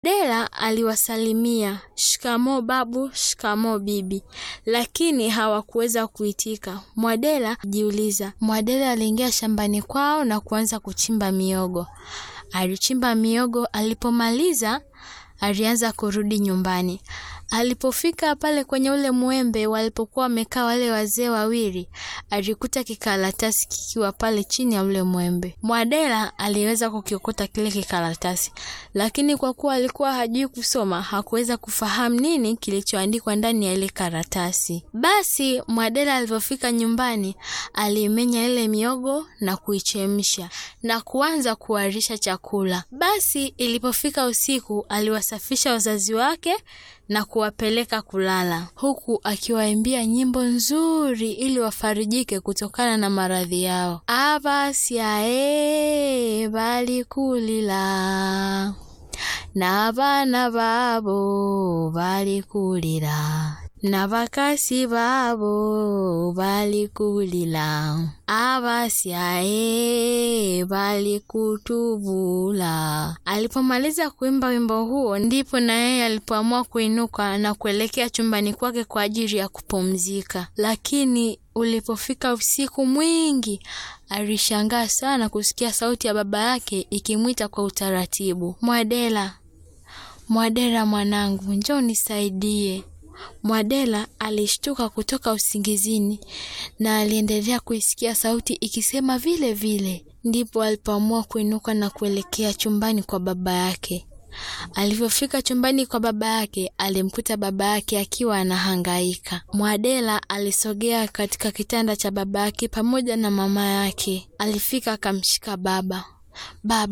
Dela aliwasalimia shikamoo babu, shikamoo bibi, lakini hawakuweza kuitika. Mwadela jiuliza. Mwadela aliingia shambani kwao na kuanza kuchimba miogo. Alichimba miogo, alipomaliza alianza kurudi nyumbani. Alipofika pale kwenye ule mwembe walipokuwa wamekaa wale wazee wawili, alikuta kikaratasi kikiwa pale chini ya ule mwembe. Mwadela aliweza kukiokota kile kikaratasi, lakini kwa kuwa alikuwa hajui kusoma, hakuweza kufahamu nini kilichoandikwa ndani ya ile karatasi. Basi Mwadela alipofika nyumbani, alimenya ile miogo na kuichemsha na kuanza kuwarisha chakula. Basi ilipofika usiku, aliwasafisha wazazi wake na kuwapeleka kulala huku akiwaimbia nyimbo nzuri ili wafarijike kutokana na maradhi yao. abasyae balikulila na bana babo balikulila na bakasi babo balikulila abasyae balikutubula. Alipomaliza kuimba wimbo huo, ndipo na yeye alipoamua kuinuka na kuelekea chumbani kwake kwa ajili ya kupumzika. Lakini ulipofika usiku mwingi, alishangaa sana kusikia sauti ya baba yake ikimwita kwa utaratibu, Mwadela, Mwadela mwanangu, njoo nisaidie. Mwadela alishtuka kutoka usingizini na aliendelea kuisikia sauti ikisema vile vile. Ndipo alipoamua kuinuka na kuelekea chumbani kwa baba yake. Alivyofika chumbani kwa baba yake, alimkuta baba yake akiwa anahangaika. Mwadela alisogea katika kitanda cha baba yake pamoja na mama yake. Alifika akamshika baba. Baba